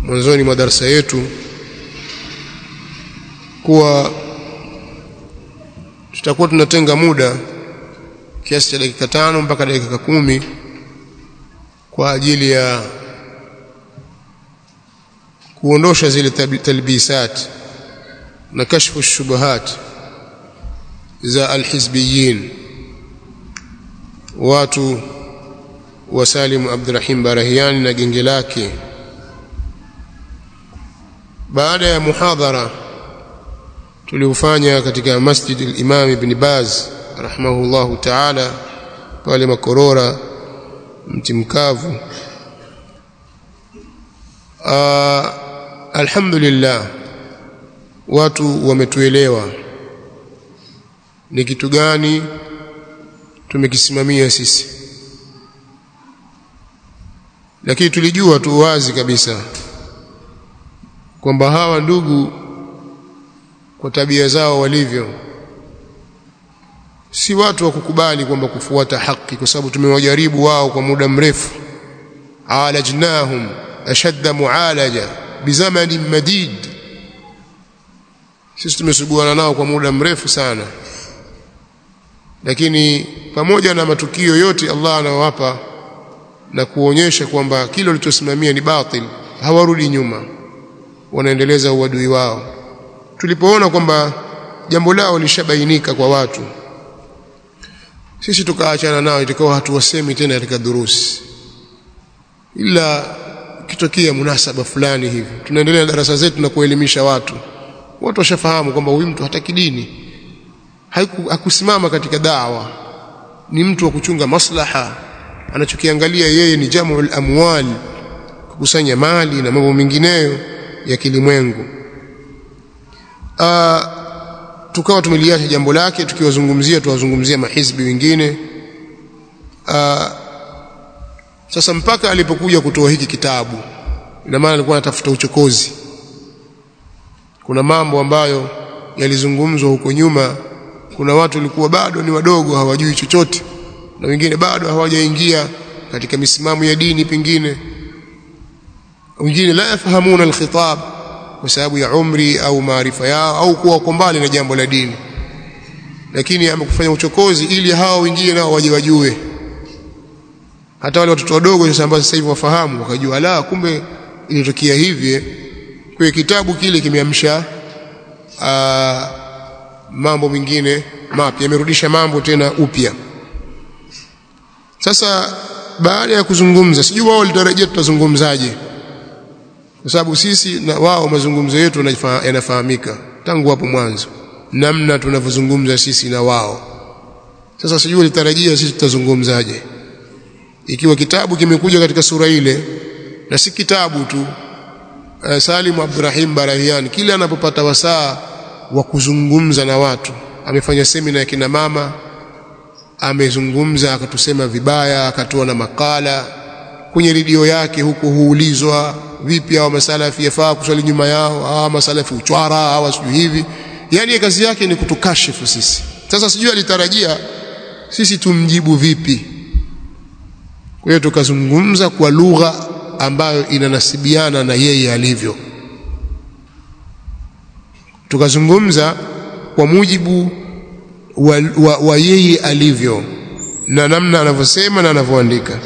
mwanzoni mwa darasa yetu kuwa tutakuwa tunatenga muda kiasi cha dakika tano mpaka dakika kumi kwa ajili ya kuondosha zile talbisat na kashfu shubuhat za alhizbiyin watu wa Salim Abdurrahim Barahiani na genge lake baada ya muhadhara tuliofanya katika Masjid al-Imam Ibn Baz rahimahullahu ta'ala pale Makorora mti mkavu alhamdulillah watu wametuelewa ni kitu gani tumekisimamia sisi lakini tulijua tu wazi kabisa kwamba hawa ndugu kwa tabia zao walivyo si watu wa kukubali kwamba kufuata haki kwa sababu tumewajaribu wao kwa muda mrefu alajnahum ashadda mualaja bizamanin madid sisi tumesuguana nao kwa muda mrefu sana lakini pamoja na matukio yote Allah anawapa na kuonyesha kwamba kile walichosimamia ni batil hawarudi nyuma wanaendeleza uadui wao tulipoona kwamba jambo lao lishabainika kwa watu sisi tukaachana nao itakuwa hatuwasemi tena katika durusi ila kitokea munasaba fulani hivi tunaendelea na darasa zetu na kuelimisha watu watu washafahamu kwamba huyu mtu hataki dini hakusimama katika dawa ni mtu wa kuchunga maslaha anachokiangalia yeye ni jamul amwal kukusanya mali na mambo mengineyo ya kilimwengu tukawa tumeliacha jambo lake tukiwazungumzia tuwazungumzia mahizbi wengine Aa, sasa mpaka alipokuja kutoa hiki kitabu ina maana alikuwa anatafuta uchokozi kuna mambo ambayo yalizungumzwa huko nyuma kuna watu walikuwa bado ni wadogo hawajui chochote na wengine bado hawajaingia katika misimamo ya dini pengine wengine la yafahamuna alkhitab kwa sababu ya umri au maarifa yao au kuwa wako mbali na jambo la dini lakini amekufanya uchokozi ili hao wengine nao waje wajue hata wale watoto wadogo sasa ambao sasa hivi wafahamu wakajua la kumbe ilitokea hivi kwa kitabu kile kimeamsha mambo mengine mapya yamerudisha mambo tena upya sasa baada ya kuzungumza sijui wao walitarajia tutazungumzaje kwa sababu sisi na wao mazungumzo yetu yanafahamika tangu hapo mwanzo namna tunavyozungumza sisi na wao sasa sijui walitarajia sisi tutazungumzaje ikiwa kitabu kimekuja katika sura ile na si kitabu tu uh, Salim Abdurrahim Barahian kila anapopata wasaa wa kuzungumza na watu amefanya semina ya kina mama amezungumza akatusema vibaya akatoa na makala kwenye redio yake huko huulizwa vipi hao masalafi yafaa kuswali nyuma yao hawa masalafi uchwara hawa sijui hivi yani kazi yake ni kutukashifu sisi sasa sijui alitarajia sisi tumjibu vipi kwa hiyo tukazungumza kwa lugha ambayo inanasibiana na yeye alivyo tukazungumza kwa mujibu wa, wa, wa yeye alivyo na namna anavyosema na anavyoandika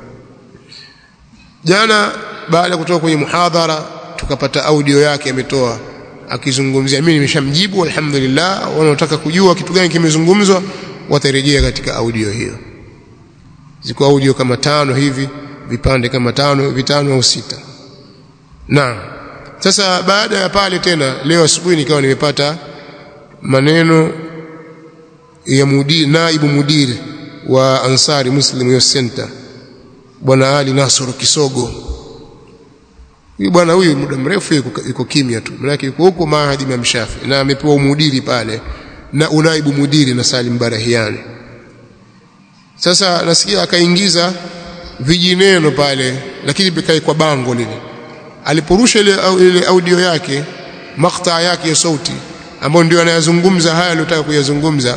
jana baada ya kutoka kwenye muhadhara tukapata audio yake ametoa akizungumzia mimi nimeshamjibu alhamdulillah wanaotaka kujua kitu gani kimezungumzwa watarejea katika audio hiyo ziko audio kama tano hivi vipande kama tano vitano au sita na sasa baada ya pale tena leo asubuhi nikawa nimepata maneno ya mudiri naibu mudiri wa Ansari Muslim Youth Center bwana Ali Nasoro Kisogo huyu bwana huyu muda mrefu yuko kimya tu maana yuko huko Mahadi Imam Shafi na amepewa umudiri pale na unaibu mudiri na Salim Barahiani sasa nasikia akaingiza vijineno pale lakini bikai kwa bango lile aliporusha ile, ile audio yake maktaa yake ya sauti ambayo ndio anayazungumza haya aliyotaka kuyazungumza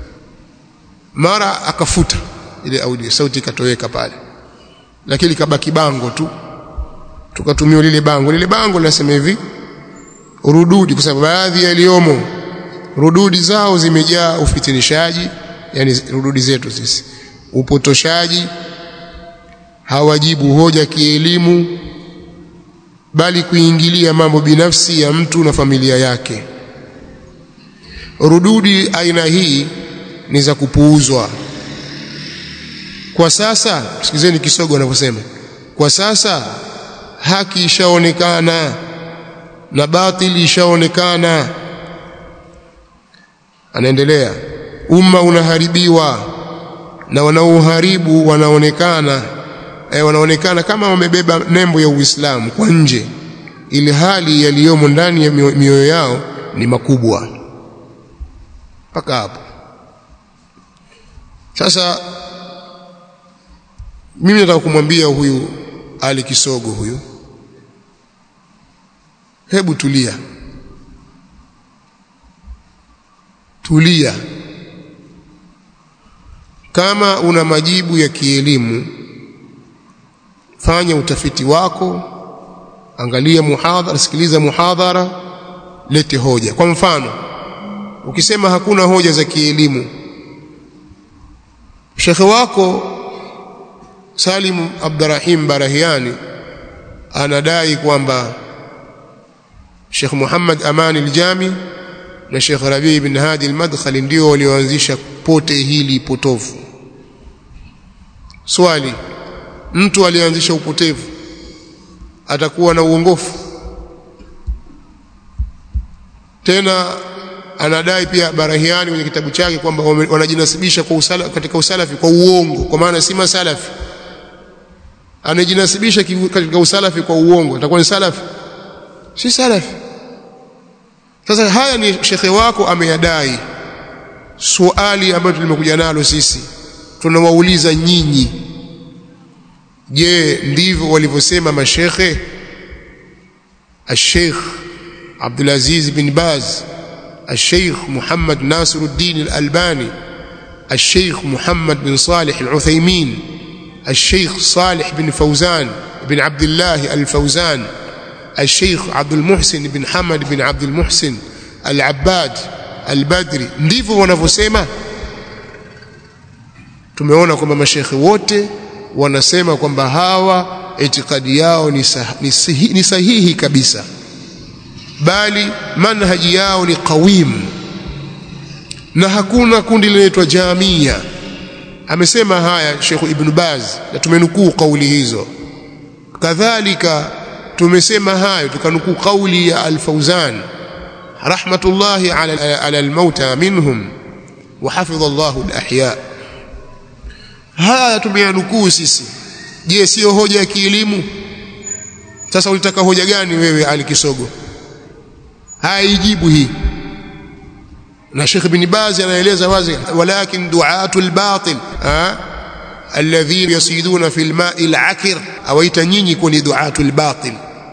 mara akafuta ile audio sauti ikatoweka pale lakini kabaki bango tu tukatumia lile bango lile bango linasema hivi rududi kwa sababu baadhi yaliyomo rududi zao zimejaa ufitinishaji yani rududi zetu sisi upotoshaji hawajibu hoja kielimu bali kuingilia mambo binafsi ya mtu na familia yake rududi aina hii ni za kupuuzwa kwa sasa sikizeni kisogo anavyosema kwa sasa haki ishaonekana na batili ishaonekana anaendelea umma unaharibiwa na wanaoharibu wanaonekana eh, wanaonekana kama wamebeba nembo ya Uislamu kwa nje ili hali yaliyomo ndani ya mioyo yao ni makubwa mpaka hapo sasa mimi nataka kumwambia huyu Ali Kisogo huyu hebu tulia tulia kama una majibu ya kielimu fanya utafiti wako angalia muhadhara sikiliza muhadhara lete hoja kwa mfano ukisema hakuna hoja za kielimu shekhe wako Salim Abdurrahim Barahiani anadai kwamba Sheikh Muhammad Amani al-Jami na Sheikh Rabi ibn Hadi al-Madkhali ndio walioanzisha pote hili potofu. Swali, mtu alianzisha upotevu atakuwa na uongofu? Tena anadai pia Barahiani kwenye kitabu chake kwamba wanajinasibisha kwa usala, katika usalafi kwa uongo, kwa maana si masalafi. Anajinasibisha katika usalafi kwa uongo, atakuwa ni salafi? Si salafi. Sasa haya ni shekhe wako ameyadai. Swali ambalo tulimekuja nalo sisi, tunawauliza nyinyi, je, ndivyo walivyosema mashekhe? Al-Sheikh Abdul Aziz bin Baz الشيخ محمد ناصر الدين الألباني الشيخ محمد بن صالح العثيمين الشيخ صالح بن فوزان بن عبد الله الفوزان الشيخ عبد المحسن بن حمد بن عبد المحسن العباد البدري ndivyo wanavyosema tumeona kwamba mashekhe wote wanasema kwamba hawa itikadi yao ni, sah ni, sahihi, ni sahihi kabisa bali manhaji yao ni qawim na hakuna kundi linaitwa jamia amesema haya Sheikh Ibn Baz na tumenukuu kauli hizo kadhalika tumesema hayo tukanukuu kauli ya Al-Fauzan rahmatullahi ala, ala al-mauta minhum wa hafidha Allahu al-ahya haya tumeyanukuu sisi je sio hoja ya kielimu sasa ulitaka hoja gani wewe Ali Kisogo haijibu hii na Sheikh Ibn Baz anaeleza wazi walakin du'atul batil alladhina yasiduna fil ma'i al-akir awaita nyinyi kuni du'atul batil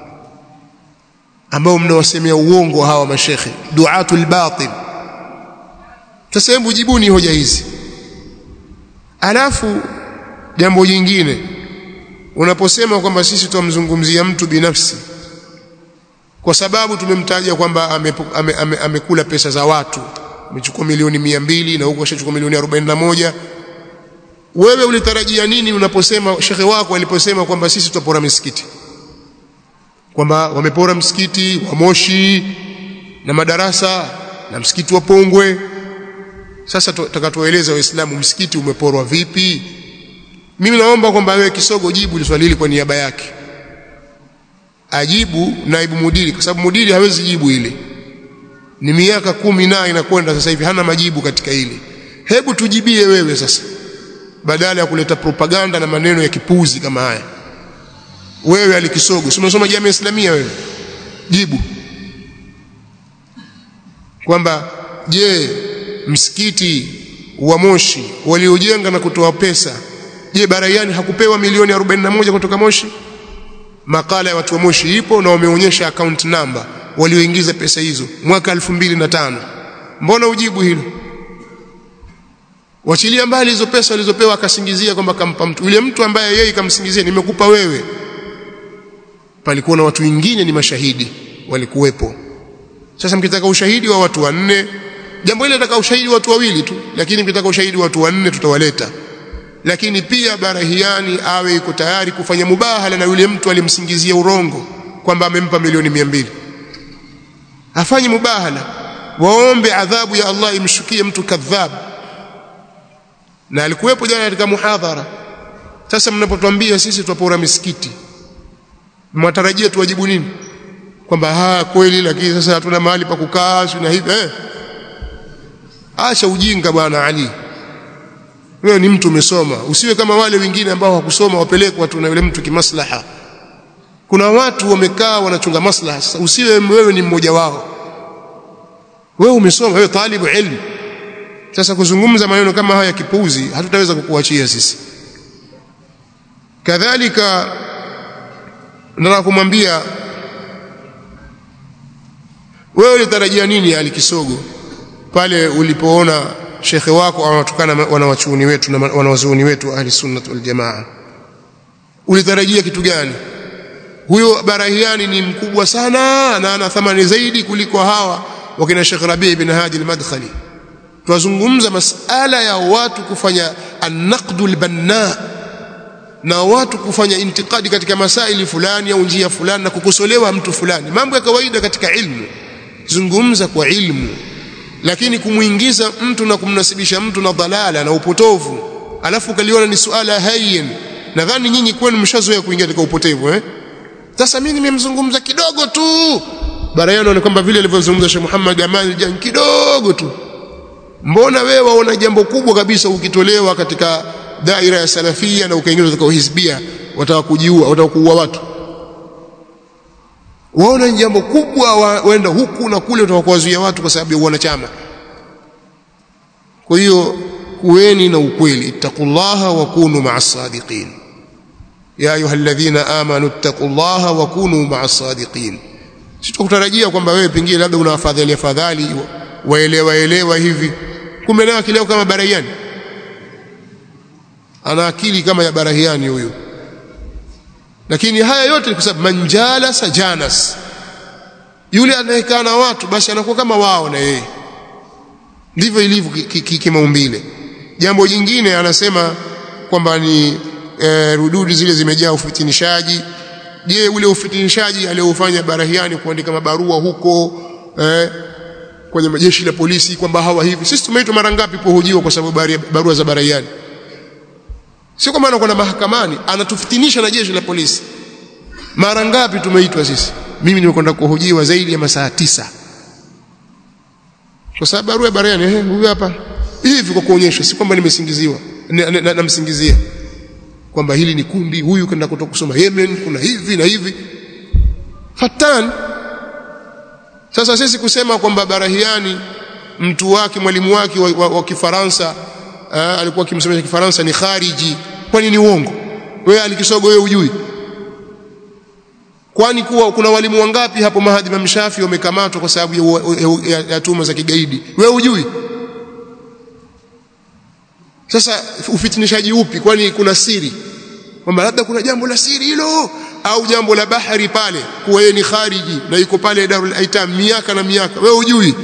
ambao mnawasemea uongo hawa mashekhe du'atul batil sasa hebu jibuni hoja hizi alafu jambo jingine unaposema kwamba sisi tumzungumzia mtu binafsi kwa sababu tumemtaja kwamba amekula ame, ame, ame pesa za watu amechukua milioni mia mbili na huko ashachukua milioni arobaini na moja wewe ulitarajia nini unaposema shekhe wako aliposema kwamba sisi tutapora misikiti kwamba wamepora msikiti wa Moshi na madarasa na msikiti wa Pongwe sasa tutakatueleza waislamu msikiti umeporwa vipi mimi naomba kwamba wewe kisogo jibu swali hili kwa niaba yake ajibu naibu mudiri kwa sababu mudiri hawezi jibu hili ni miaka kumi na inakwenda sasa hivi hana majibu katika hili hebu tujibie wewe sasa badala ya kuleta propaganda na maneno ya kipuzi kama haya wewe alikisogo si unasoma jamii islamia wewe jibu kwamba je msikiti wa Moshi waliojenga na kutoa pesa je Baraiani hakupewa milioni 41 kutoka Moshi makala ya watu wa Moshi ipo na wameonyesha account number walioingiza pesa hizo mwaka 2005 mbona ujibu hilo wachilia mbali hizo pesa walizopewa akasingizia kwamba kampa mtu yule mtu ambaye yeye kamsingizia nimekupa wewe palikuwa na watu wengine ni mashahidi walikuwepo sasa mkitaka ushahidi wa watu wanne jambo hili nataka ushahidi wa watu wawili tu lakini mkitaka ushahidi wa watu wanne tutawaleta lakini pia barahiani awe yuko tayari kufanya mubahala na yule mtu alimsingizia urongo kwamba amempa milioni mia mbili afanye mubahala waombe adhabu ya Allah imshukie mtu kadhab na alikuwepo jana katika muhadhara sasa mnapotuambia sisi twapora misikiti mwatarajia tuwajibu nini kwamba ha kweli lakini sasa hatuna mahali pa kukaa na hivi eh acha ujinga bwana Ali wewe ni mtu umesoma usiwe kama wale wengine ambao hawakusoma wapelekwa tu na yule mtu kimaslaha kuna watu wamekaa wanachunga maslaha sasa usiwe wewe ni mmoja wao wewe umesoma wewe talibu ilmu sasa kuzungumza maneno kama haya kipuuzi hatutaweza kukuachia sisi kadhalika nataka kumwambia wewe ulitarajia nini Ali Kisogo pale ulipoona shekhe wako anatukana wanawachuoni wetu na wanawazuoni wetu ahli sunnah wal jamaa ulitarajia kitu gani huyo barahiani ni mkubwa sana na ana thamani zaidi kuliko hawa wakina Sheikh Rabi ibn Hadi al-Madkhali twazungumza masala ya watu kufanya an-naqdul banna na watu kufanya intikadi katika masaili fulani au njia fulani na kukosolewa mtu fulani mambo ya kawaida katika ilmu zungumza kwa ilmu lakini kumuingiza mtu na kumnasibisha mtu na dhalala na upotovu alafu kaliona ni suala hayyin nadhani nyinyi kwenu mshazoea kuingia katika upotevu eh sasa mimi nimemzungumza kidogo tu barayano ni kwamba vile alivyozungumza Sheikh Muhammad Amal Jan kidogo tu mbona wewe waona jambo kubwa kabisa ukitolewa katika daira ya salafia na ukaingizwa katika uhizbia watakujiua watakuua watu waona jambo kubwa waenda huku na kule utakuwazuia watu kwa sababu ya wanachama kwa hiyo kuweni na ukweli ittaqullaha wa kunu ma'as sadiqin ya ayyuhalladhina amanu ittaqullaha wa kunu ma'as sadiqin sitakutarajia kwamba wewe pengine labda una afadhali afadhali waelewa elewa hivi kumbe nayo akileo kama barahiani ana akili kama ya barahiani huyu lakini haya yote ni kwa sababu manjala sajanas yule anayekaa na watu basi anakuwa kama wao na yeye ndivyo ilivyo kimaumbile jambo jingine anasema kwamba ni e, rududi zile zimejaa ufitinishaji je ule ufitinishaji aliofanya barahiani kuandika mabarua huko eh, kwenye majeshi la polisi kwamba hawa hivi sisi tumeitwa mara ngapi kuhojiwa kwa sababu barua za barahiani sio kwamba anakwenda mahakamani anatufitinisha na jeshi la polisi mara ngapi tumeitwa sisi mimi nimekwenda kuhojiwa zaidi ya masaa tisa kwa sababu barua ya barahiani eh huyu hapa hivi kwa kuonyesha si kwamba nimesingiziwa namsingizia na, na, na kwamba hili ni kundi huyu kwenda kutoka kusoma Yemen kuna hivi na hivi fatan sasa sisi kusema kwamba barahiani mtu wake mwalimu wake wa, wa, wa Kifaransa aa, alikuwa akimsomesha Kifaransa ni khariji kwani ni uongo wewe alikisogo wewe ujui kwani kuwa kuna walimu wangapi hapo mahadi Imam Shafi wamekamatwa kwa sababu ya, ya, ya, ya tuma za kigaidi wewe ujui sasa ufitinishaji upi kwani kuna siri kwamba labda kuna jambo la siri hilo au jambo la bahari pale kuwa yeye ni khariji na yuko pale Darul Aitam miaka na miaka wewe ujui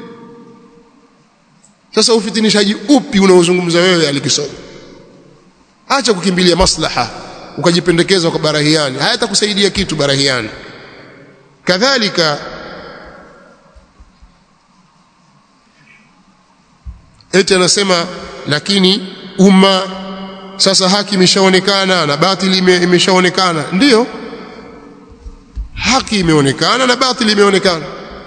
sasa ufitinishaji upi unaozungumza wewe alikisoma acha kukimbilia maslaha ukajipendekeza kwa barahiani hayatakusaidia kitu barahiani kadhalika eti anasema lakini umma sasa haki imeshaonekana na batili imeshaonekana ndiyo haki imeonekana na batili imeonekana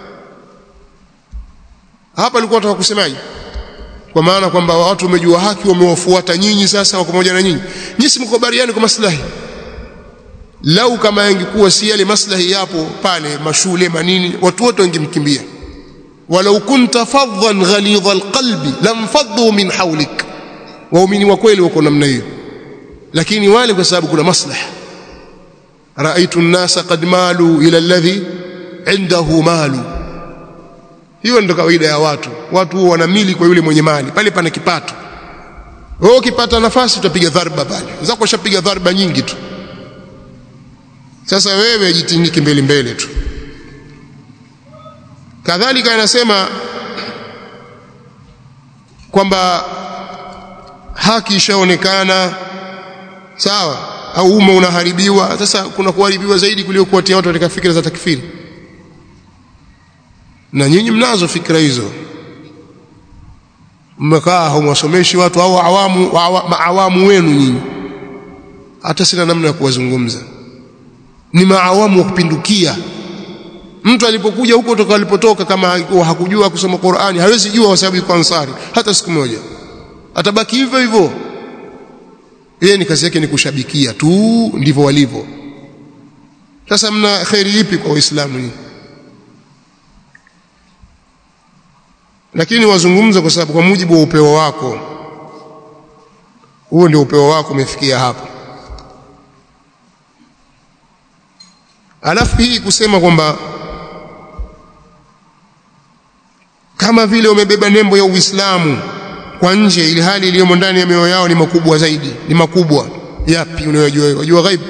hapa alikuwa nataka kusemaje kwa maana kwamba watu wamejua haki wamewafuata nyinyi sasa wako pamoja na nyinyi nyinyi mkubaliani kwa maslahi lau kama yangekuwa si yale maslahi yapo pale mashule manini watu wote wangemkimbia walau kunta faddan ghalidha alqalbi lamfaddu min hawlik waumini wa kweli wako namna hiyo lakini wale kwa sababu kuna maslaha raaitu an-nasa qad malu ila alladhi indahu malu hiyo ndio kawaida ya watu watu huwa wanamili kwa yule mwenye mali pale pana kipato wewe ukipata nafasi utapiga dharba pale zako washapiga dharba nyingi tu sasa wewe jitinike mbele mbele tu kadhalika anasema kwamba haki ishaonekana sawa au umma unaharibiwa sasa kuna kuharibiwa zaidi kuliko kuwatia watu katika fikra za takfiri na nyinyi mnazo fikra hizo mmekaa hamwasomeshi watu au awamu maawamu wenu nyinyi hata sina namna ya kuwazungumza ni maawamu wa kupindukia mtu alipokuja huko toka alipotoka kama hakujua kusoma Qur'ani hawezi jua kwa sababu yuko ansari hata siku moja atabaki hivyo hivyo yeye ni kazi yake ni kushabikia tu ndivyo walivyo sasa mna khairi ipi kwa waislamu nyinyi lakini wazungumza kwa sababu kwa mujibu wa upeo wako huo ndio upeo wako umefikia hapo alafu hii kusema kwamba kama vile wamebeba nembo ya Uislamu kwa nje ili hali iliyomo ndani ya mioyo yao ni makubwa zaidi ni makubwa yapi unayojua unajua ghaibu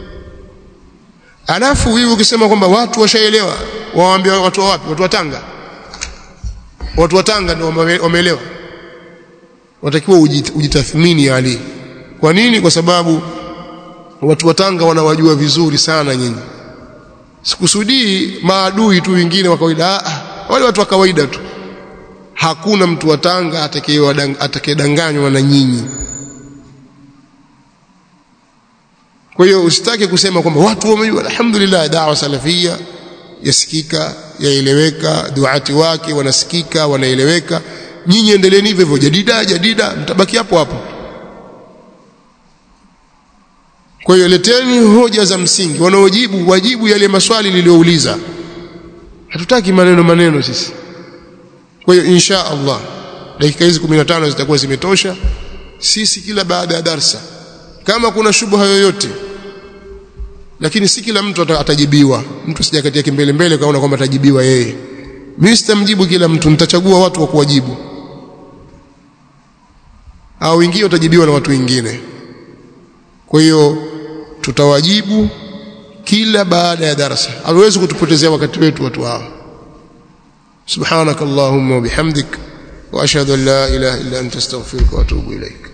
alafu hivi ukisema kwamba watu washaelewa waambia watu wapi watu wa Tanga watu wa Tanga ndio wameelewa watakiwa ujitathmini Ali kwa nini kwa sababu watu wa Tanga wanawajua vizuri sana nyinyi sikusudii maadui tu wengine wa kawaida ah wale watu wa kawaida tu hakuna mtu wa Tanga atakayedanganywa na nyinyi kwa hiyo usitake kusema kwamba watu wamejua alhamdulillah dawa salafia yasikika yaeleweka duati wake wanasikika wanaeleweka nyinyi endeleeni hivyo hivyo jadida jadida mtabaki hapo hapo kwa hiyo leteni hoja za msingi wanaojibu wajibu yale maswali niliyouliza hatutaki maneno maneno sisi kwa hiyo insha Allah dakika hizi 15 zitakuwa zimetosha sisi kila baada ya darsa kama kuna shubha yoyote lakini si kila mtu atajibiwa mtu sijakatia kimbele mbele kaona kwamba atajibiwa yeye mimi sitamjibu kila mtu nitachagua watu wa kuwajibu au wengine watajibiwa na watu wengine kwa hiyo tutawajibu kila baada ya darasa hawezi kutupotezea wakati wetu watu hao subhanakallahumma wa bihamdik wa ashhadu an la ilaha illa anta astaghfiruka wa atubu ilaik